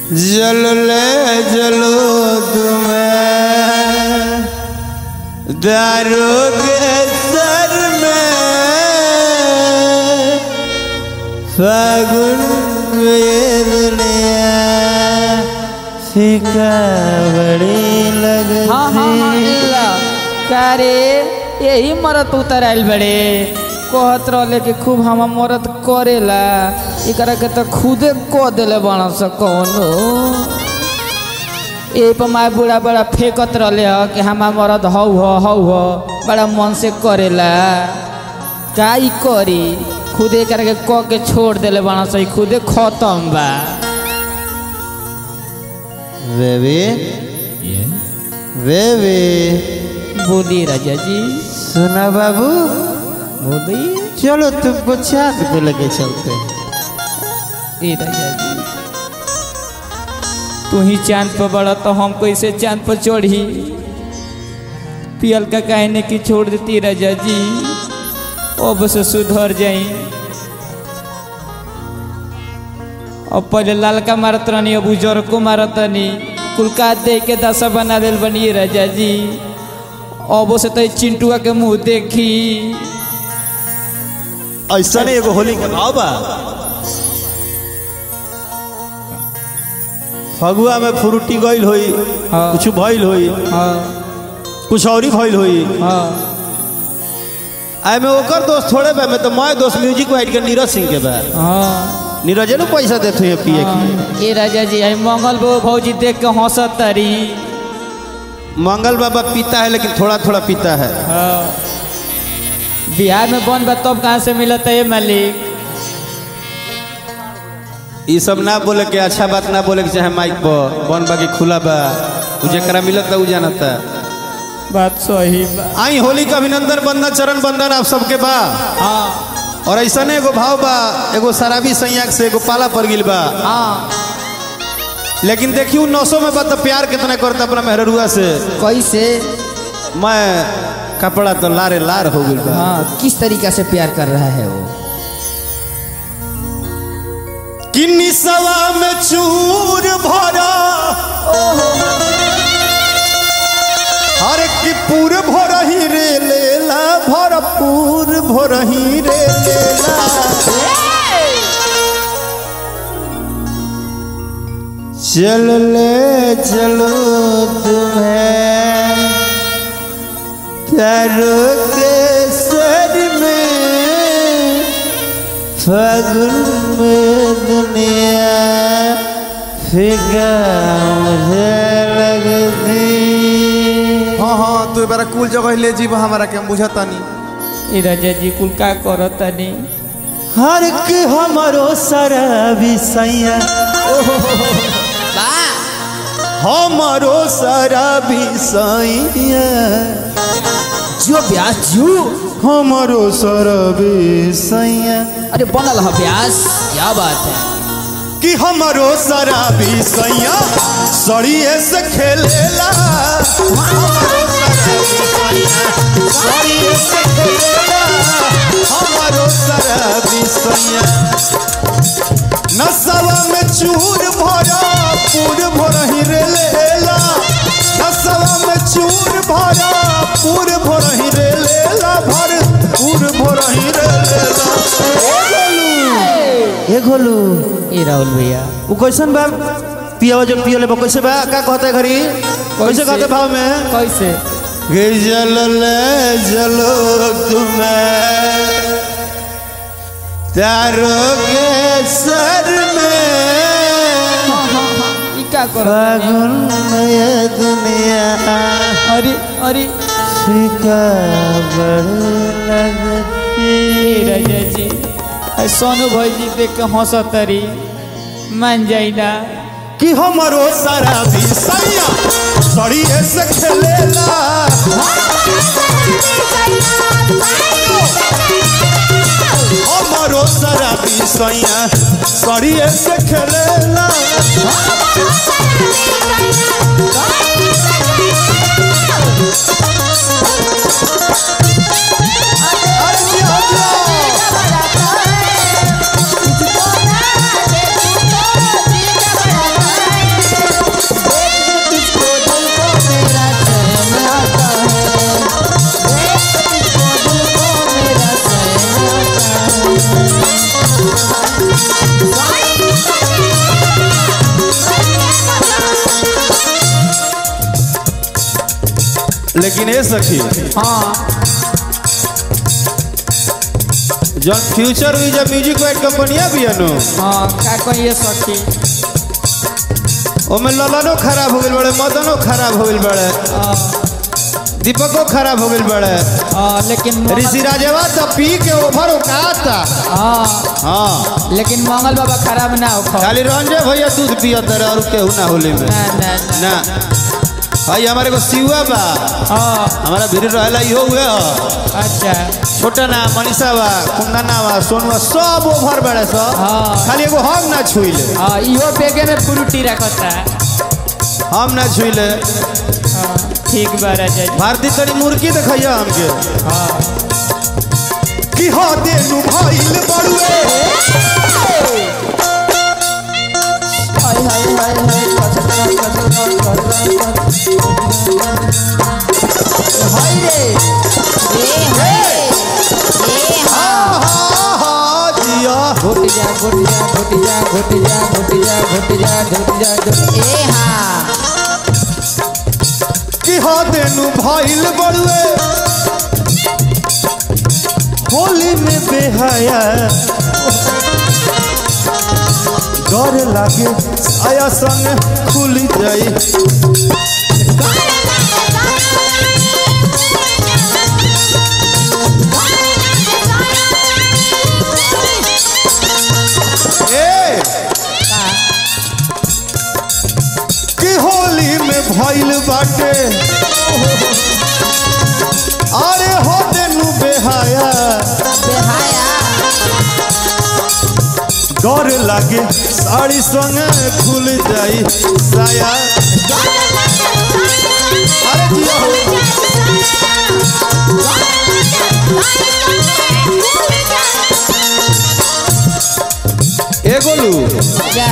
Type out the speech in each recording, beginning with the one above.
जल ले जलो तुम्हें दारू के सर में फागुन में दुनिया फीका बड़ी लगती हाँ हाँ हाँ इल्ला का रे यही मरत उतर आइल बड़े कहत रहले कि खूब हम मरद करेला एकरा के तो खुदे क देले बना स कौनो ए पर माय बूढ़ा बड़ा फेंकत रहले ह कि हमार मरद हौ ह हौ ह बड़ा मन से करेला का ई करी खुदे एकरा के क के छोड़ देले बना स ई खुदे खत्म बा बेबी बेबी बोली राजा जी सुना बाबू बोली चलो तुमको चांद पे लेके चलते हैं ए राजा जी तू ही चांद पर बड़ा तो हम कैसे चांद पर चढ़ी पियल का कहने की छोड़ देती राजा जी अब से सुधर जाई अब पहले लालका मारत रहनी अब उजर को मारत रहनी कुलका दे के दशा बना दिल बनी राजा जी अब से तो चिंटुआ के मुंह देखी ऐसा नहीं एगो होली के भाव बा फगुआ में फ्रूटी गइल होई हाँ। कुछ भइल होई हाँ कुछ औरी भइल होई हाँ आए में ओकर दोस्त थोड़े बा में तो मैं दोस्त म्यूजिक वाइट के नीरज सिंह के बा हाँ नीरज ने पैसा देते हैं पिए की ये राजा जी आई मंगल बो भौजी देख के हंसत तारी मंगल बाबा पीता है लेकिन थोड़ा थोड़ा पीता है बिहार में बन बा तब कहाँ से मिलता है मालिक ये सब ना बोले के अच्छा बात ना बोले के चाहे माइक पर बन बाकी खुला बा उ जेकरा मिलता उ जानता बात सही बा आई होली का अभिनंदन बंदन चरण बंदन आप सबके बा हाँ और ऐसा ने एगो भाव बा एगो शराबी संयाक से एगो पाला पड़ गिल बा हाँ लेकिन देखियो नौसों में बा तो प्यार कितना करता अपना मेहरुआ से कैसे मैं कपड़ा तो लारे लार हो गइल बा हाँ किस तरीका से प्यार कर रहा है वो किन्नी सवा में चूर भरा हर की पूर भर ही रे लेला भरपूर भर ही रे लेला चल ले चलो तुम्हें तारो के सर में फागुन में दुनिया फिका मुझे लगती हाँ हाँ तू बारा कुल जगह ले जीव हमारा के हम बुझतानी ये राजा जी कुल का करत तानी हर के हमारो सारा विषया हमारो सारा विषया जो ब्यास जू हमारो सारा विषया अरे बनल है ब्यास क्या बात है कि हमारो सारा विषया सड़िए से खेलेला हमारो सारा विषया सड़िए से खेलेला हमारो सारा विषया नसवा में चूर भरा पूर भरही रे लेला नसवा में चूर भरा पूर भरही रे लेला भर पूर भरही रे लेला ए गोलू ये राहुल भैया वो कैसन बा पियावा जो पियो ले कैसे बा का कहते घरी कैसे कहते भाव में कैसे गे जल ले जलो तुम्हें तारो के सर में ई का कर फागुन में ये दुनिया अरे अरे फीका बड़ लगती ए राजा जी आई सोनू भाई देख के हंसत तारी मान जाई ना कि हमारो सारा विषया सड़िए से खेलेला हमारो सारा विषया सड़िए से खेलेला अरे जी, हाँ जी। लेकिन ए सखी हाँ जौन फ्यूचर हुई जब म्यूजिक वाइट कंपनिया भी है नु हाँ का कहिए सखी ओमे ललनो खराब हो गइल बड़े मदनो खराब हो गइल बड़े हाँ, दीपको खराब हो गइल बड़े हाँ, लेकिन मंगल- ऋषि राजवा तो पी के ओभर उकाता हाँ हाँ लेकिन मंगल बाबा खराब ना हो खाली रंजे भैया दूध पियत रहे और केहू ना होली में ना ना ना ना भाई हमारे को सिवा बा हाँ हमारा भीड़ रहेला इहो हुए ह अच्छा छोटा ना मनीषा बा कुंदना बा सोनुआ सब ओभर बड़े सब हाँ। खाली एगो हम ना छुइले हाँ इहो बेगे में फ्रूटी रखता हम ना छुइले हाँ ठीक बा राजा जी भारती तनी मुर्गी देखैया हमके हाँ कि हो देनु भइल बड़ुए हाय हाय हाय हाय कचरा कचरा कचरा हाय रे हा हा हा जिया घुट जा घुट जा घुट जा घुट जा घुट जा घुट जा घुट जा घुट ए हाँ कि हो देनु भइल बड़ुए होली में बेहया डर लागे आया संग खुल जाई ए कि होली में भइल बाटे अरे हो देनु बेहाया डर लागे साड़ी संगे खुल जाई साया अरे जिया हो ए गोलू क्या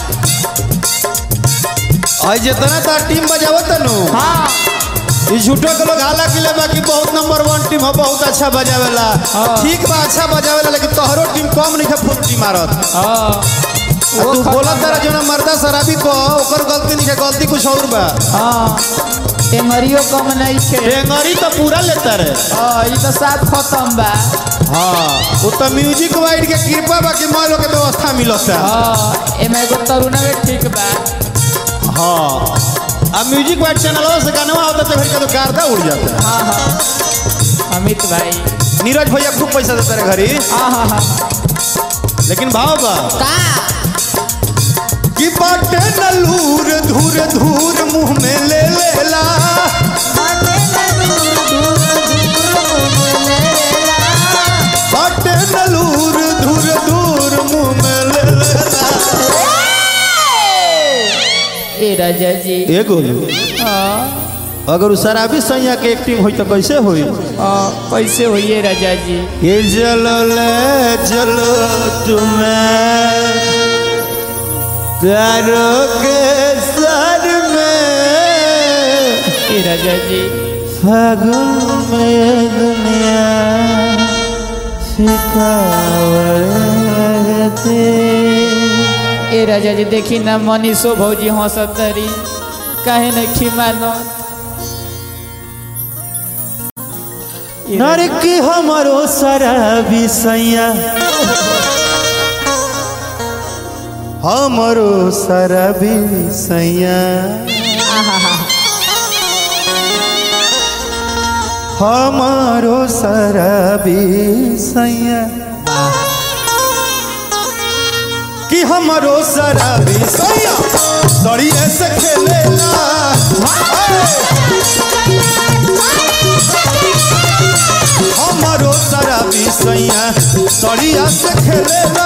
आज जितना तार टीम बजावत नु हाँ ई झूठो के लोग हाला किले बाकी बहुत नंबर वन टीम है बहुत अच्छा बजावेला हाँ। ठीक बा अच्छा बजावेला लेकिन तोहरो टीम कम नहीं है फुल टीम मारत हाँ आ तू बोलत तारा जो ना मर्दा शराबी को ओकर गलती नहीं है गलती कुछ और बा हाँ टेंगरियो कम नहीं थे टेंगरी तो पूरा लेता रे हाँ ये तो साफ खत्म बा हाँ वो तो म्यूजिक वाइड के कृपा बा कि मालो के व्यवस्था मिलता हाँ एमे एगो तरुणा में ठीक बा हाँ अब म्यूजिक वाइड चैनल से गाना होता तो फिर का तो कारदा उड़ जाता है हाँ हाँ अमित भाई नीरज भैया खूब पैसा देता रे घरी हाँ हाँ हाँ लेकिन भाव बा का कि बाटे नलूर धूर धूर मुंह में ले लेला बाटे नलूर धूर धूर मुंह में ले लेला ए राजा जी ए गोलू हाँ अगर उ शराबी सैया के एक्टिंग होई तो कैसे होई हाँ कैसे होइए राजा जी ये चलो ले चलो तुम्हें प्यारों के सर में ए राजा जी फागुन में दुनिया सिखावती ए राजा जी देखी ना मनीषो भौजी हंसत तरी काहे नहीं खिमानो नरकी हमारो शराबी सैया हमारो शराबी सैया हमारो शराबी सैया कि हमारो शराबी सैया सड़िए से खेलेला हमारो शराबी सैया सड़िया से खेलेला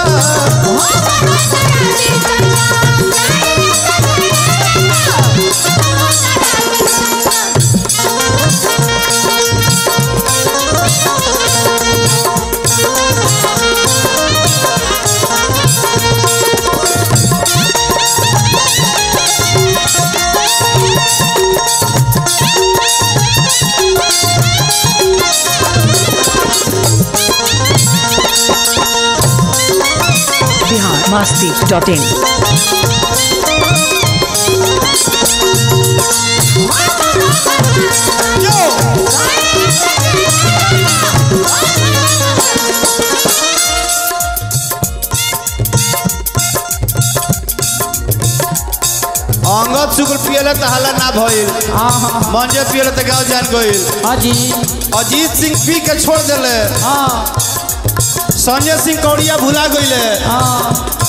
biharmasti.in अंगद शुक्ल पियले त हल्ला ना भइल हाँ हाँ मंजे पियले त गाँव जान गइल हाँ जी अजीत सिंह पी के छोड़ देले हाँ संजय सिंह कौड़िया भुला गइले हाँ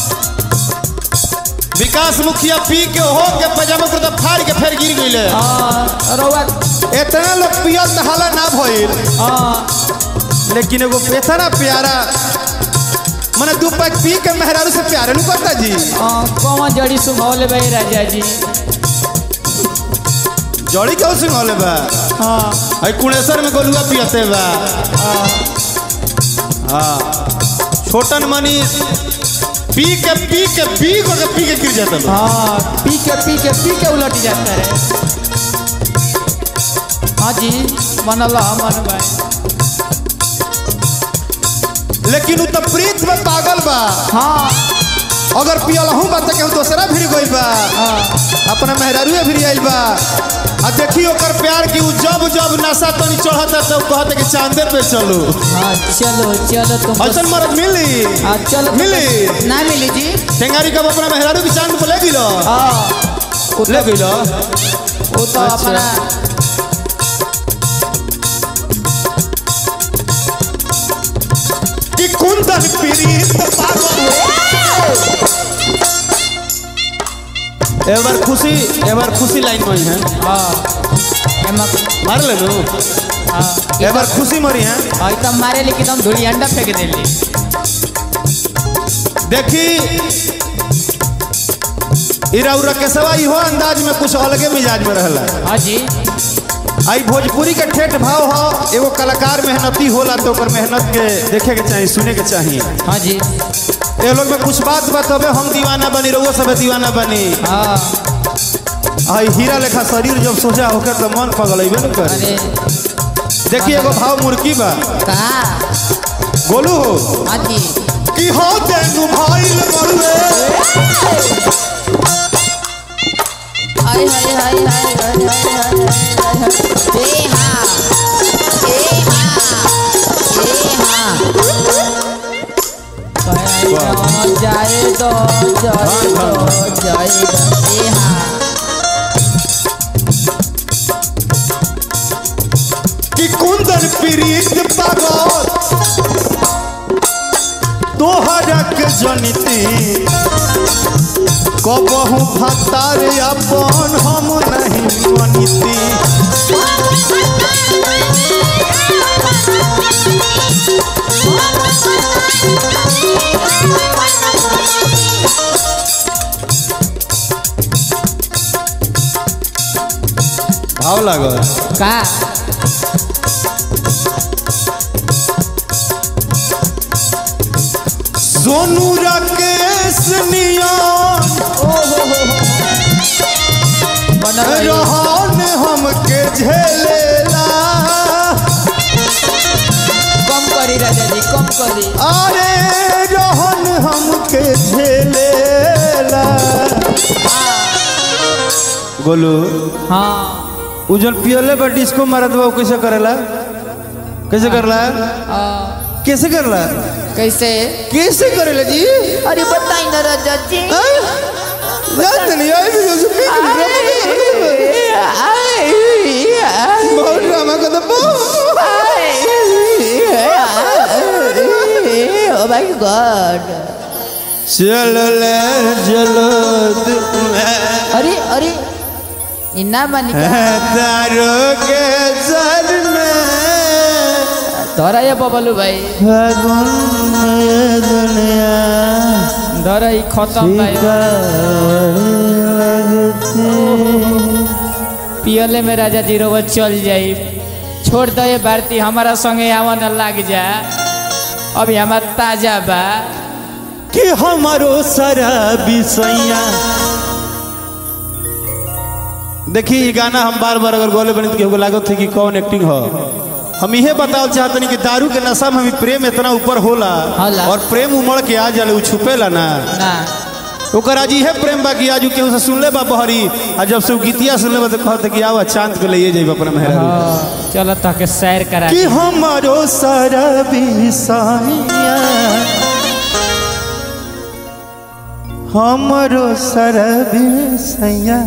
विकास मुखिया पी के हो के पजामा कुर्ता फाड़ के फिर गिर गइले हाँ रउआ इतना लोग पियल त हल्ला ना भइल हाँ लेकिन एगो इतना प्यारा मने दू पैक पी के मेहरारू से प्यारे नहीं करता जी हाँ कौन जड़ी सुंघौले भाई राजा जी जड़ी क्यों सिंघौले बा हाँ आई कुणेश्वर में गोलुआ पियते बा हाँ छोटन मनीष पी के पी के पी को के पी के गिर जाता बा हाँ पी के पी के पी के उलट जाता है हाँ जी मनला मन भाई लेकिन उ तो प्रीत में पागल बा हाँ अगर पियल हूँ बा तो केहू दूसरा भिड़ गइल बा हाँ अपना मेहरारूए भिड़ आइल बा आ देखी ओकर प्यार की उ जब जब नशा तनी चढ़ता तब कहते कि चांदे पे चलो हाँ चलो चलो तुम ऐसन मरद मिली हाँ चलो मिली ना मिली जी टेंगारी कब अपना मेहरारू की चांद पे ले गिलो हाँ वो ले तो गिलो वो तो अच्छा। अपना कि कुंदन प्रीत पागल एक बार खुशी एक बार खुशी लाइन में है हाँ एमा मार ले नु हाँ एक बार खुशी मरी है हाँ तो मारे लेकिन हम धुली अंडा फेंक देली देखी इरा उरा के सवा इहो अंदाज में कुछ अलगे मिजाज में रहला हाँ जी आई भोजपुरी के ठेठ भाव हो एगो कलाकार मेहनती होला तो ओकर मेहनत के देखे के चाहिए सुने के चाहिए हाँ जी ये लोग में कुछ बात बताबे हम दीवाना बनी रहुआ सब दीवाना बनी हाँ आई हीरा लेखा शरीर जब सोचा होकर तो मन पगलेबे न करे अरे देखिए एगो भाव मुर्गी बा का गोलू हो हाँ जी कि हो तेनु भाईल मरुए हाय हाय हाय हाय हाय हाय हाय हाय हाय ए हाँ ए हाँ ए हाँ जाए दो जाए दो जाए दो ए हाँ कि कुंदन प्रीत पागल तोहरा के जनिती कबहू भतार अपन हम नहीं मनिती भाव लागल का सोनू राकेश नियम बनल रही। रहन हमके झेलेला कम करी राजा जी कम करी अरे रहन हमके झेलेला गोलू हाँ उजल पियले बा डिस्को मारत बा उ कैसे करेला कैसे करला आ, कैसे करला कैसे कैसे करेला जी अरे बताई ना राजा जी हैं? जानते नहीं आई भी जो पी बहुत ड्रामा कर दबो ओ माय गॉड चलो ले चलो तुम्हें अरे अरे इन्ना मानी तारो के सर में धरा ये बबलू भाई फागुन में दुनिया धरा ही खत्म भाई पियले में राजा जी रोवा चल जाई छोड़ दो ये भारती हमारा संगे आवन लाग जा अभी हमार ताजा बा कि हमारो सारा बिसैया देखी ये गाना हम बार बार अगर गोले बनी तो केहू को लागत थे कि कौन एक्टिंग हो हम इहे बताओ चाहतनी कि दारू के नशा में भी प्रेम इतना ऊपर होला होला। और प्रेम उमड़ के आ जाले उ छुपेला ना ना ओकर आज इहे प्रेम बा कि आजू केहू से सुनले बा बहरी आ जब से उ गीतिया सुनले बा तो कहते कि आवा चांद पे ले जाइब अपना मेहरा हाँ, चलो ताके सैर करा कि हमारो सारा बिसाइया हमारो सारा बिसैया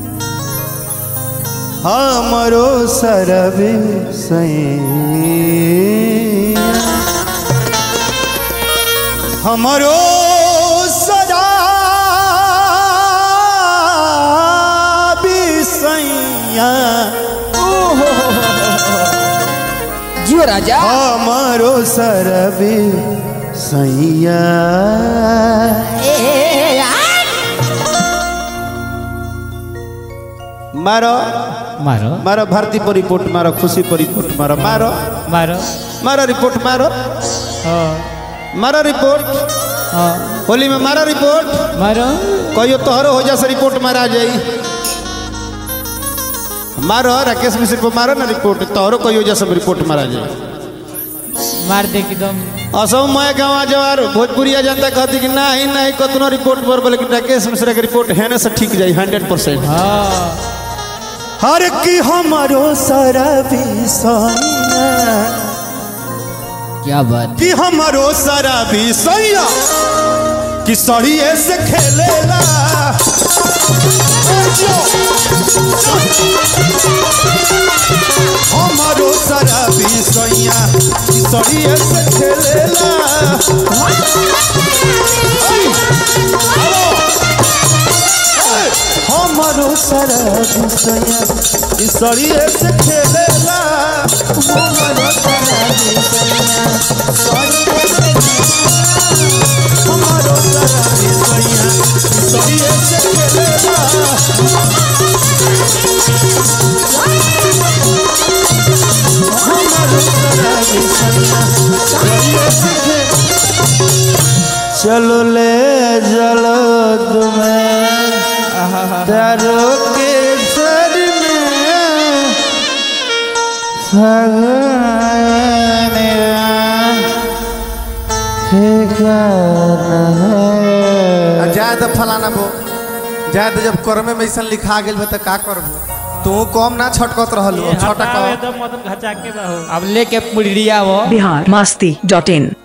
हमारो सारा बिसैया हमारो सारा बिसैया जियो राजा हमारो सरबे सैया मारो मारो मारो भारती पर रिपोर्ट मारो खुशी पर रिपोर्ट मारो मारो मारो मारो रिपोर्ट मारो हाँ मारो रिपोर्ट हाँ होली में मारो रिपोर्ट मारो कहियो तोहरो हो जा रिपोर्ट मारा जाई मारो राकेश मिश्र को मारो ना रिपोर्ट तोहरो कहियो जा सब रिपोर्ट मारा जाई मार दे एकदम असम मैं गाँव जवार भोजपुरिया जनता कहती कि नहीं नहीं कतनो रिपोर्ट पर बोले कि राकेश मिश्रा के रिपोर्ट है ना से ठीक जाई हंड्रेड परसेंट हाँ हर की हमारो सारा विषया क्या बात कि हमारो सारा विषया कि सड़िए से खेलेला हमारो सारा विषया कि सड़िए से खेलेला हमारो सारा विषया कि सड़िए से खेलेला हमारो सारा विषया हमारो सारा विषया कि सड़िए से खेलेला हमारो सारा विषया सड़िए से खेलेला चलो ले चलो तुम्हें तारो के सर में सगने ठिकाना है जाए तो फलाना बो जाए तो जब कर्मे में ऐसा लिखा गेल बा तो का करबो तू कम ना छटकत रहल छटक अब लेके पुड़िया वो बिहार मस्ती डॉट इन